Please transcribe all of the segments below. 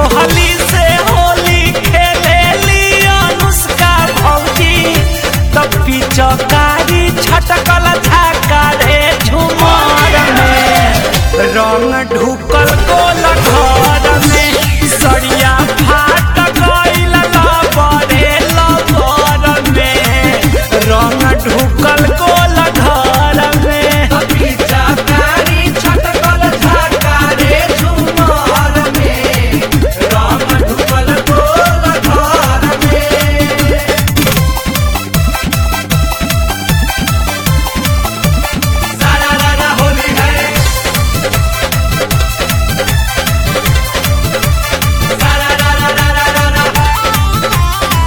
कोहली से होली खेलेली अनुष्का भौजी तब पिचकारी छटकल झाका रे झुमर में रंग ढुकल गोल घर में सरिया फाट गइल लबरे लबर में रंग ढुकल गोल घर में पिचकारी छटकल झाका रे झुमर में राम ढुकल गोल घर में सारा रारा होली है सारा रारा रारा रारा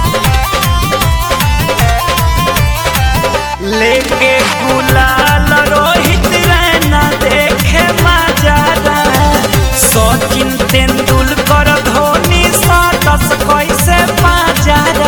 लेके गुलाल रोहित रैना देखे मजारा सचिन तेंदुलकर धोनी सातस कैसे पाजारा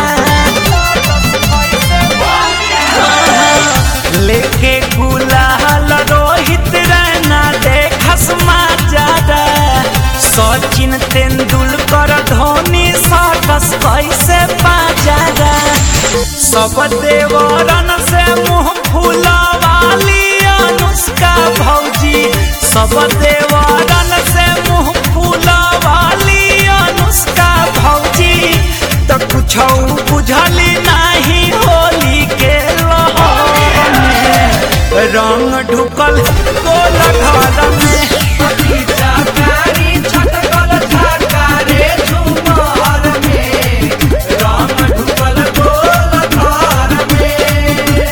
लेके गुलाल रोहित रैना देखस मजारा सचिन तेंदुलकर धोनी सातस कैसे पाजारा सब देवरन से मुंह फुलवाली अनुष्का भौजी सब देवरन से मुंह फुलवाली अनुष्का भौजी तो कुछ बुझली नहीं होली के लहर में रंग ढुकल गोल घर में पिचकारी छटकल झाका रे झुमर में राम ढुकल गोल घर में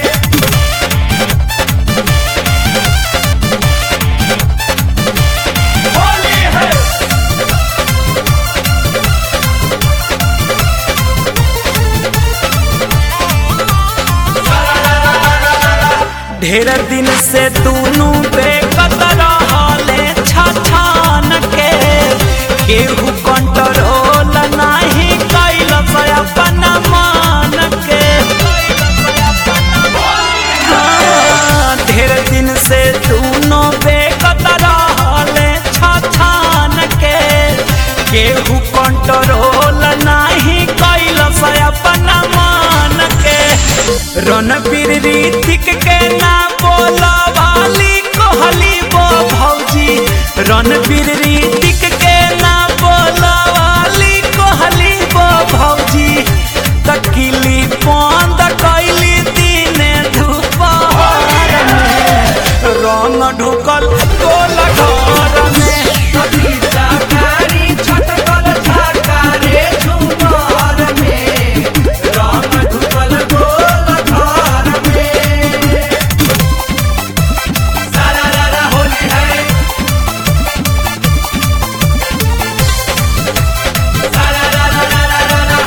होली है ढेर दिन से दोनों बेकत रहले छछान के केहू कंट्रोल नहीं कैल अपन मान के हाँ, ढेर दिन से दोनों बेकत रहले छछान के केहू कंट्रोल नहीं कैल अपन मान के रणबीर ऋतिक के ना बोलवाली कोहली बो भौजी रणबीर ऋतिक के ना बोलवाली कोहली बो भौजी तकिली बंद कैली दिने दुपहर में रंग ढुकल गोल घर में पिचकारी छटकल झाका रे झुमर में राम ढुकल गोल घर में सारा रारा होली है सारा रारा रारा रारा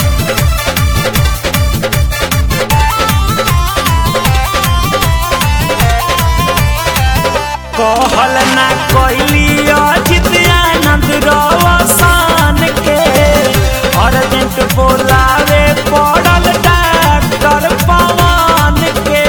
कहल ना कैली अजित आनंद रवसान के अर्जेंट बोलावे पड़ल डॉक्टर पवन के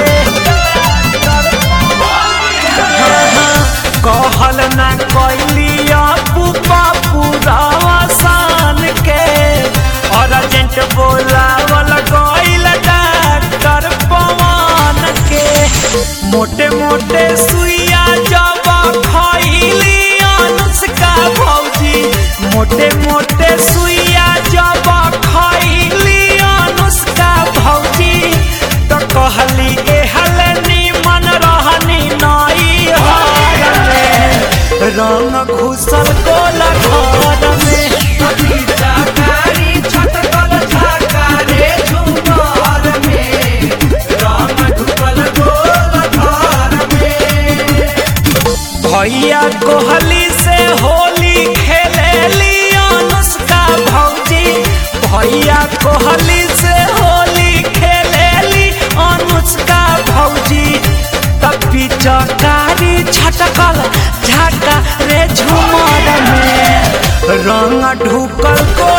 कहल ना कैली अपू पप्पू रवसान के अर्जेंट बोलावल गइल डॉक्टर पवन के मोटे मोटे सुइया जब खैली अनुष्का भौजी मोटे मोटे सुइया जब खैली अनुष्का भौजी तो कहली एहल निमन रहनी नई हार में रंग घुसल गोल घर में पिचकारी छटकल झाका रे झुमर में राम ढुकल गोल घर में भैया कोहली से होली खेलेली अनुष्का भौजी भैया कोहली से होली खेलेली अनुष्का भौजी तब पिचकारी छटकल झाका रे झुमर में रंग ढुकल को